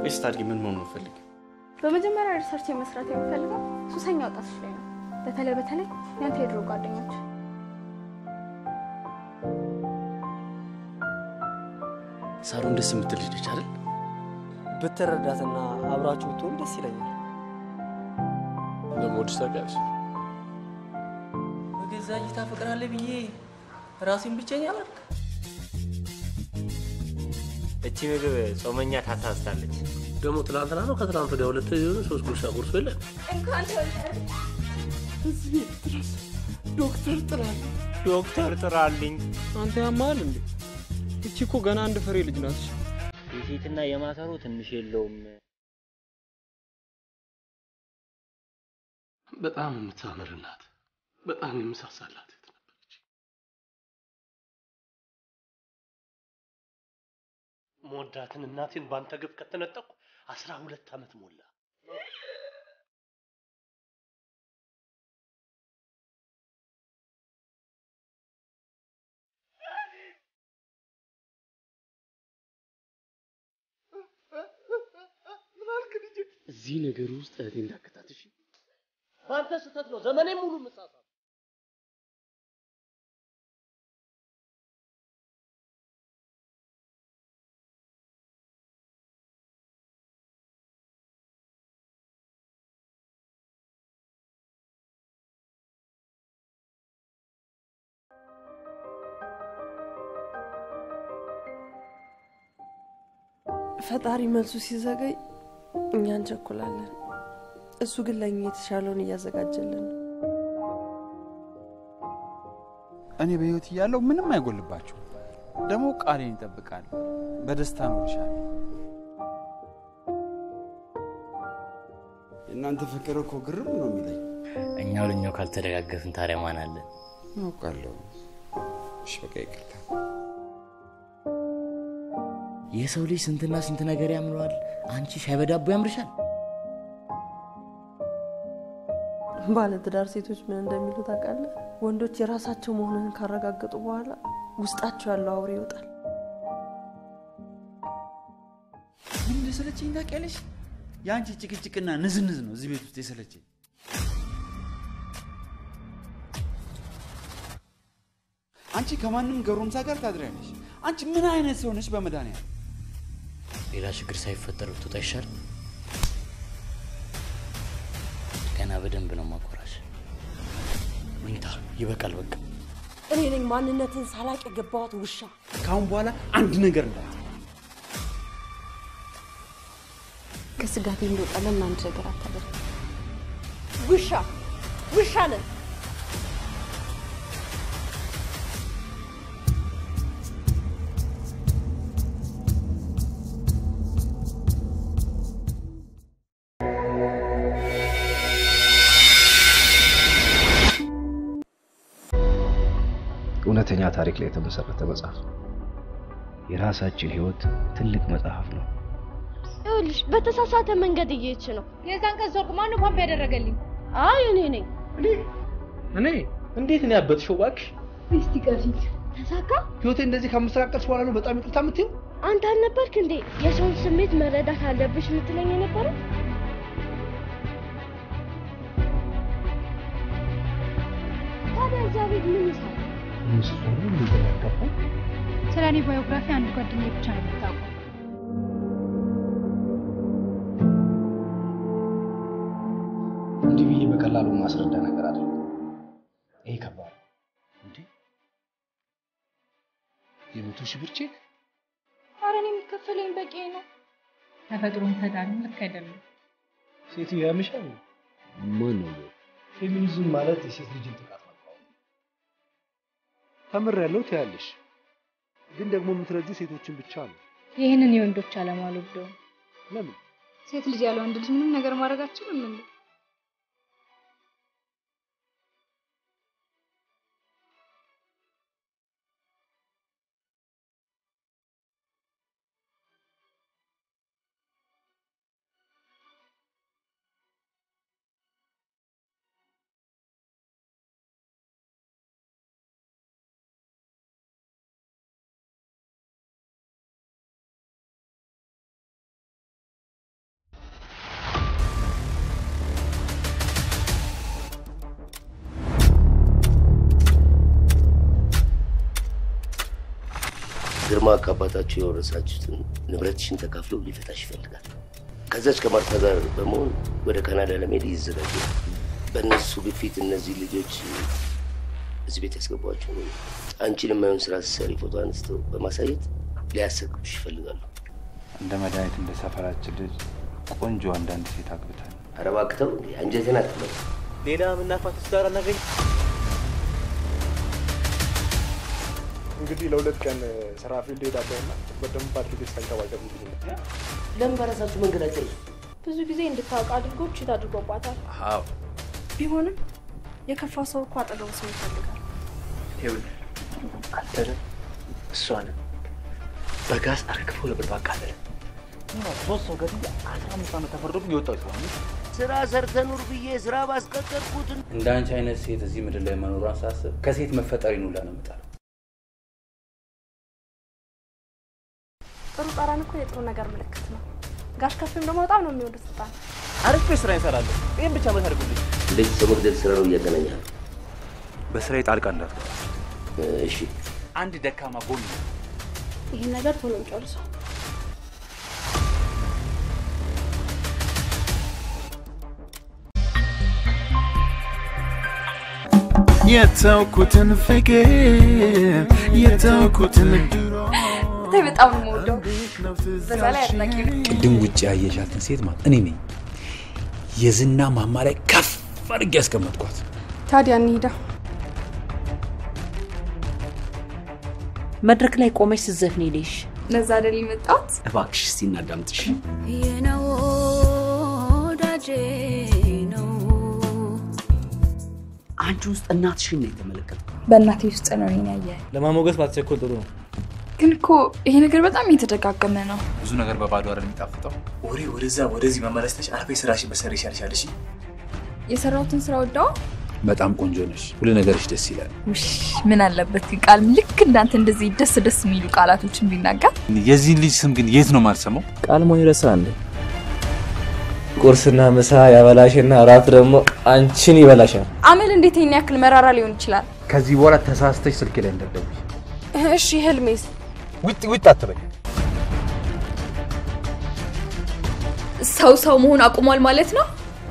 ወይስ ታድጊ ምን መሆን ነው ፈልግ? በመጀመሪያ ሪሰርች መስራት የምፈልገው ሱሰኛ ወጣቶች ላይ ነው። በተለይ በተለይ ያንተ የድሮ ጓደኞች። ሳሮን ደስ የምትል ልጅ ነች አይደል? ብትረዳትና አብራችሁ ብትሆን ደስ ይለኛል። ለመወድሽ ታውቂያለሽ? በገዛ እጅ ታፈቅራለህ ብዬ ራሴን ብቸኛ አላልክ? እቺ ምግብ ጾመኛ ታሳስታለች። ደግሞ ትናንትና ነው ከትናንት ወዲያ ሁለት የሆኑ ሶስት ጉርሻ ቁርሶ የለን እንኳን ተወለደ። እዚህ ቤት ድረስ ዶክተር ጥራል። ዶክተር ጥራልኝ። አንተ ያማል እንዴ? እቺ እኮ ገና አንድ ፍሬ ልጅ ናት። የሴትና የማሰሮ ትንሽ የለውም። በጣም የምታምር እናት፣ በጣም የምሳሳላት እህት ነበረች። መወዳትን እናቴን በአንተ ግፍ ከተነጠቅኩ አስራ ሁለት ዓመት ሞላ። እዚህ ነገር ውስጥ እህቴ እንዳከታትሽ በአንተ ስህተት ነው ዘመኔ ሙሉ ምሳሳት ፈጣሪ መልሱ ሲዘገይ እኛ እንቸኩላለን። እሱ ግን ለእኛ የተሻለውን እያዘጋጀልን ነው። እኔ በህይወት እያለሁ ምንም አይጎልባችሁ። ደግሞ ቃሌን ይጠብቃል። በደስታ ኖርሻለሁ። የእናንተ ፍቅር እኮ ግርም ነው የሚለኝ። እኛው ለኛው ካልተደጋገፍን ታዲያ ማን አለን? አውቃለሁ። እሺ በቃ ይቅርታ። የሰው ልጅ ስንትና ስንት ነገር ያምረዋል። አንቺ ሻይ በዳቦ ያምርሻል። ባለትዳር ሴቶች ምን እንደሚሉ ታውቃለህ? ወንዶች የራሳቸው መሆኑን ካረጋገጡ በኋላ ውስጣቸው ያለው አውሬ ይወጣል። ምን እንደሰለቸኝ ታውቂያለሽ? የአንቺ ጭቅጭቅና ንዝንዝ ነው እዚህ ቤት ውስጥ የሰለቸኝ። አንቺ ከማንም ገሮምሳ ጋር ታድሪያለሽ። አንቺ ምን አይነት ሰው ነሽ? በመድኃኒዓለም ሌላ ችግር ሳይፈጠር ብትወጣ ይሻል። ገና በደንብ ነው ማቆራሽ። መኝታ ይበቃል። በቃ እኔ ነኝ ማንነትን ሳላቅ የገባዋት ውሻ። ከአሁን በኋላ አንድ ነገር እንዳት ከስጋቴ እንደወጣ ለምን አንድ ነገር አታደርግ? ውሻ ውሻ ነን። እውነተኛ ታሪክ ላይ የተመሰረተ መጽሐፍ ነው። የራሳችን ህይወት ትልቅ መጽሐፍ ነው። ይኸውልሽ በተሳሳተ መንገድ እየሄድሽ ነው። የዛን ቀን ሰርግ ማነው ፓምፕ ያደረገልኝ? አይ እኔ ነኝ። እኔ እንዴት ነው ያበጥሽው? እባክሽ እስቲ ቀፊት ተሳካ። ህይወቴ እንደዚህ ከምስተካከልሽ በኋላ ነው በጣም ይቅርታ የምትይው? አንተ አልነበርክ እንዴ የሰውን ስሜት መረዳት አለብሽ የምትለኝ የነበረው? ታዲያ እዛ ቤት ምን ይሰራል? ምስሉ እንደተነገፈ ስለ እኔ ባዮግራፊ አንድ ጓደኛዬ ብቻ ነው የምታውቀው። እንዲህ ብዬ በቀላሉ ማስረዳ ነገር አይደለም። ይሄ ከባድ ነው። እንዴ የመቶ ሺህ ብር ቼክ ኧረ እኔ የሚከፈለኝ በቂ ነው። ተፈጥሮን ተዳኒ ልክ አይደለም። ሴትዮ ያምሻል። ማን ነው? ፌሚኒዝም ማለት የሴት ልጅን ጥቃት መቃወም። ተምሬያለሁ ትያለሽ፣ ግን ደግሞ የምትረጂው ሴቶችን ብቻ ነው። ይህንን የወንዶች ዓላማ አልወደውም። ለምን? ሴት ልጅ ያለ ወንድ ልጅ ምንም ነገር ማድረግ አትችልም እንዴ? ግርማ ከአባታችሁ የወረሳችሁትን ንብረትሽን ተካፍሎ ሊፈታሽ ይፈልጋል። ከዛች ከማርታ ጋር በመሆን ወደ ካናዳ ለመሄድ ይዘጋጃል። በእነሱ ግፊት እነዚህ ልጆች እዚህ ቤት ያስገቧቸው አንቺን የማይሆን ስራ ስትሰሪ ፎቶ አንስተው በማሳየት ሊያሰቅቡሽ ይፈልጋሉ። እንደ መድኃኒት እንደ ሰፈራችን ልጅ ቆንጆ አንዳንድ ሴት አግብታል። ኧረ እባክህ ተው እንዴ! አንጀቴን አትበል። ሌላ የምናፋት ትዳር አናገኝ። እንግዲህ ለሁለት ቀን ስራ ፊልድ ሄዳለሁና በደንብ አድርገሽ ተንከባከብ። ለምን በራሳችሁ መንገድ አትጨርሱ? ብዙ ጊዜ እንድታውቅ አድርጎ ችት አድርጎባታል። አዎ ቢሆንም የከፋ ሰው እኮ አጠገቡ ሰው ይፈልጋል። ይኸውልህ አንተንም እሷንም በጋዝ አርግፎ ነበር ባቃለለ ሶስት ሰው ገድዬ አስራ አምስት ዓመት ተፈርዶብኝ የወጣው ሰው ስራ ሰርተ ኑር ብዬ ስራ ባስቀጠርኩት እንደ አንቺ አይነት ሴት እዚህ ምድር ላይ መኖሯን ሳስብ ከሴት መፈጠሪን ሁላ ነው የምጠላው። ጥሩ ጠረን እኮ የጥሩ ነገር ምልክት ነው። ጋሽ ከፍም ደግሞ በጣም ነው የሚወዱት ስልጣን። አሪፍ ስራ ይሰራለሁ። ይህን ብቻ መት አድርጉልኝ። እንደዚህ ሰው መግደል ስራ ነው እያገናኛል። በስራዬ ጣልቃ እንዳትገባ። እሺ አንድ ደካማ ጎን ነው። ይህን ነገር ቶሎ እንጨርሰው። የተውኩትን ፍቅር የተውኩትን ድሮ ብታይ በጣም ነው የምወደው። በዛ ላይ አድናቂ ነኝ። ቅድም ውጭ ያየሻትን ሴት ማለት እኔ ነኝ የዝና ማማ ላይ ከፍ አድርጌ ያስቀመጥኳት። ታዲያ እንሂዳ። መድረክ ላይ ቆመች ስትዘፍን ሄደሽ ለዛ አይደል የመጣሁት? እባክሽ እስቲ እናዳምጥሽ። የነው ወዳጄ ነው አንቺ ውስጥ እናትሽን ነው የተመለከትኩት። በእናቴ ውስጥ ነው ይሄን ያየ። ለማሞገስ ባትቸኮል ጥሩ ነው። ግን እኮ ይሄ ነገር በጣም እየተደጋገመ ነው። ብዙ ነገር በባዶ አይደል የሚጣፍጠው። ወሬ ወደዛ ወደዚህ መመለስ ተች አርፌ ስራሽን በሰሪ ይሻልሻል። እሺ የሰራሁትን ስራ ወዳው በጣም ቆንጆ ነሽ። ሁሉ ነገርሽ ደስ ይላል። ውሽ ምን አለበት ግን ቃል ልክ እንዳንተ እንደዚህ ደስ ደስ የሚሉ ቃላቶችን ቢናገር። የዚህን ልጅ ስም ግን የት ነው ማልሰማው? ቃል ሞኝ ረሳ እንዴ? ቁርስና ምሳ ያበላሽና እራት ደግሞ አንቺን ይበላሻል። አመል እንዴት ይሄን ያክል መራራ ሊሆን ይችላል? ከዚህ በኋላ ተሳስተሽ ስልኬ ላይ እንዳትደውይ። እሺ ህልሜስ? ውጥ ውጥ አትበይ። ሰው ሰው መሆን አቁሟል ማለት ነው?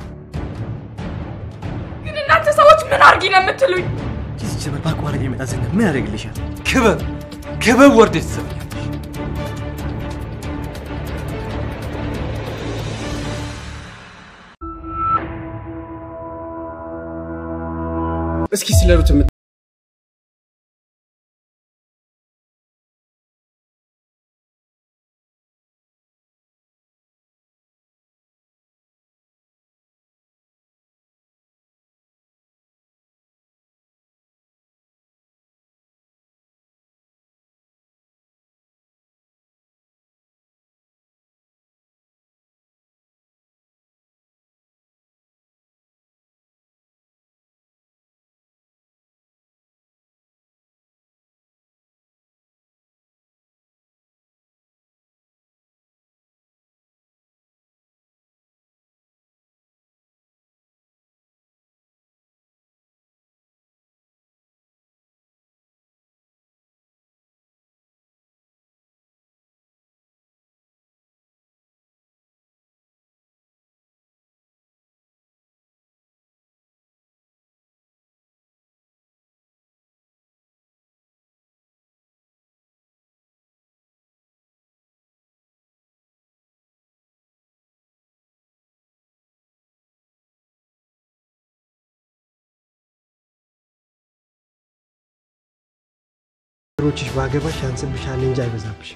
ግን እናንተ ሰዎች ምን አርጊ ነው የምትሉኝ? ኪስ ጀበር ባቋረጥ የመጣ ዝና ምን ያደርግልሻል? ክበብ ክበብ ወርደሽ ትሰብኛለሽ። እስኪ ስለ ሩት የምት ሮችሽ ባገባሽ ያንስብሻል እንጂ አይበዛብሽ።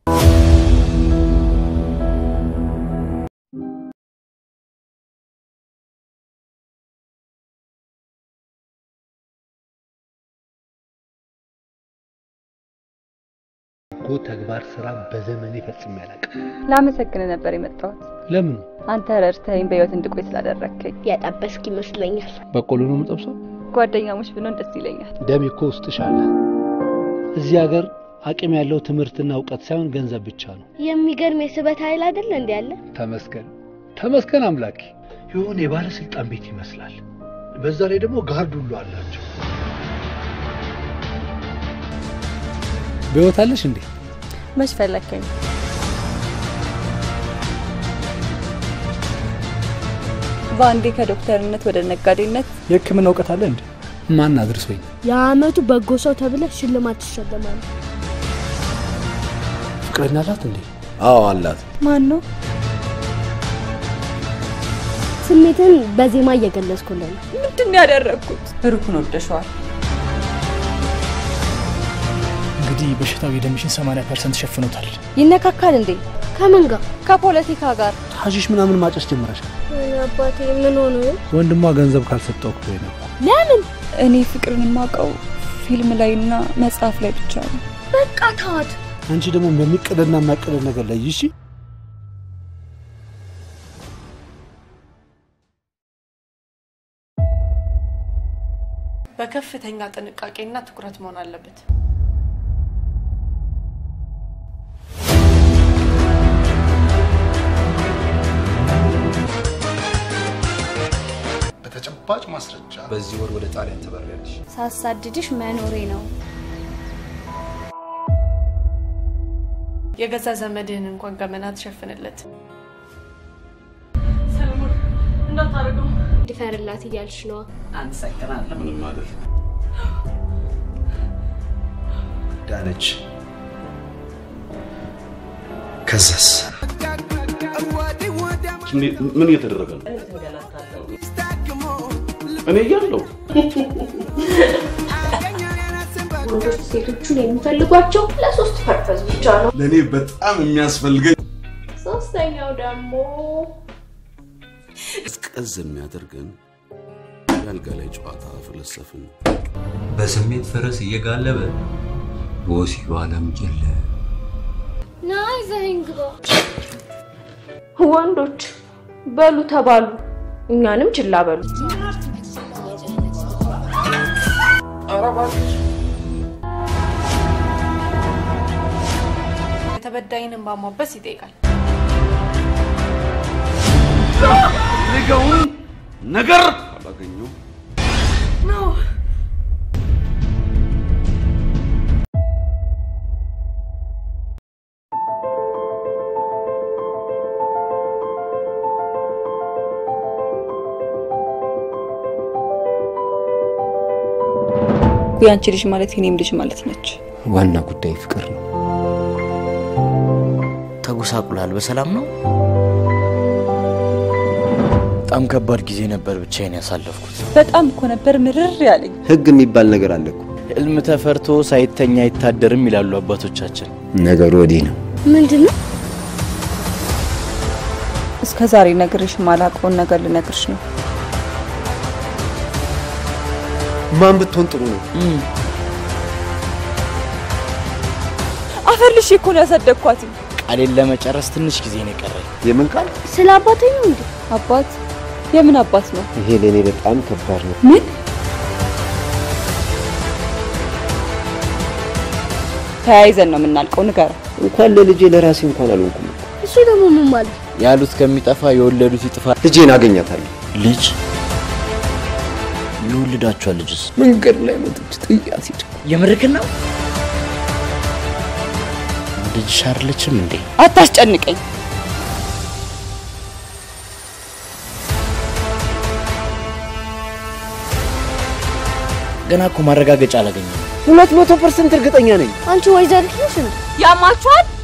በጎ ተግባር ስራ በዘመኔ ፈጽሜ አላውቅም። ላመሰግን ነበር የመጣሁት። ለምን? አንተ ረድተኸኝ በህይወት እንድቆይ ስላደረግከኝ። ያጠበስክ ይመስለኛል። በቆሎ ነው የምጠብሰው? ጓደኛሞች ብንሆን ደስ ይለኛል። ደሜ እኮ ውስጥሽ አለ። እዚህ ሀገር አቅም ያለው ትምህርትና እውቀት ሳይሆን ገንዘብ ብቻ ነው። የሚገርም የስበት ኃይል አይደለ እንዲ ያለ ተመስገን ተመስገን አምላኬ። የሆነ የባለስልጣን ቤት ይመስላል። በዛ ላይ ደግሞ ጋርድ ሁሉ አላቸው። በህይወት አለሽ እንዴ? መች ፈለከኝ? በአንዴ ከዶክተርነት ወደ ነጋዴነት የህክምና እውቀት አለ እንዴ? ማን አድርሶኝ? የአመቱ በጎ ሰው ተብለ ሽልማት ትሸለማለህ። ፍቅረኛ አላት እንዴ? አዎ አላት። ማን ነው? ስሜትን በዜማ እየገለጽኩልህ ነው። ምንድን ነው ያደረግኩት? ሩክን ወደሸዋል። እንግዲህ በሽታው የደምሽን 80 ፐርሰንት ሸፍኖታል። ይነካካል እንዴ? ከምን ጋር? ከፖለቲካ ጋር። ሀሺሽ ምናምን ማጨስ ጀምረሻል። ወይኔ አባቴ ምን ሆኖ ነው? ወንድሟ ገንዘብ ካልሰጠው እኮ ነበር። ለምን? እኔ ፍቅርን የማውቀው ፊልም ላይና መጽሐፍ ላይ ብቻ ነው። በቃ ተዋት። አንቺ ደግሞ በሚቀደና የማይቀደድ ነገር ላይ ይሺ በከፍተኛ ጥንቃቄና ትኩረት መሆን አለበት። በተጨባጭ ማስረጃ በዚህ ወር ወደ ጣሊያን ትበሪያለሽ። ሳሳድድሽ መኖሬ ነው። የገዛ ዘመድህን እንኳን ገመና ትሸፍንለት። ሰለሞን እንዳታደርገው። ድፈርላት እያልሽ ነዋ። አመሰግናለሁ። ምንም አይደል። ዳነች። ከዛስ ምን እየተደረገ ነው? እኔ እያለሁ ወንዶች ሴቶቹን የሚፈልጓቸው ለሶስት ፐርፐዝ ብቻ ነው። ለእኔ በጣም የሚያስፈልገኝ ሶስተኛው ደግሞ ቀዝ የሚያደርገን የአልጋ ላይ ጨዋታ ፍለሰፍን። በስሜት ፈረስ እየጋለበ በወሲቡ ዓለም ጀለ ና ይዘኸኝ ግባ። ወንዶች በሉ ተባሉ፣ እኛንም ችላ በሉ። የተበዳይን እንባ ማበስ ይጠይቃል። ፈልገውን ነገር አላገኘው ነው ያንቺ ልጅ ማለት የኔም ልጅ ማለት ነች። ዋና ጉዳይ ፍቅር ነው። ተጎሳቁላል። በሰላም ነው? በጣም ከባድ ጊዜ ነበር ብቻዬን ያሳለፍኩት። በጣም እኮ ነበር ምርር ያለኝ። ህግ የሚባል ነገር አለ እኮ። ህልም ተፈርቶ ሳይተኛ አይታደርም ይላሉ አባቶቻችን። ነገሩ ወዲህ ነው። ምንድን ነው? እስከ ዛሬ ነግርሽ ማላውቀውን ነገር ልነግርሽ ነው። ማን ብትሆን ጥሩ ነው? አፈር ልሽ እኮ ነው ያሳደግኳት። ቃሌን ለመጨረስ ትንሽ ጊዜ ነው የቀረኝ። የምን ቃል? ስለ አባቴ ነው እንዴ? አባት? የምን አባት ነው? ይሄ ለእኔ በጣም ከባድ ነው። ምን? ተያይዘን ነው የምናልቀው። ንገረው። እንኳን ለልጄ ለራሴ እንኳን አልሆንኩም። እሱ ደግሞ ምን ማለት? ያሉት ከሚጠፋ የወለዱት ይጥፋ። ልጄን አገኛታለሁ። ልጅ ይወልዳችኋል። ልጅስ መንገድ ላይ መጥቼ ጥያት ሂድ። የምርክን ነው? ልጅሽ አይደለችም እንዴ? አታስጨንቀኝ። ገና እኮ ማረጋገጫ አላገኘም። ሁለት መቶ ፐርሰንት እርግጠኛ ነኝ። አንቺ ወይዘሪት ነሽ እንዴ? ያማችኋል?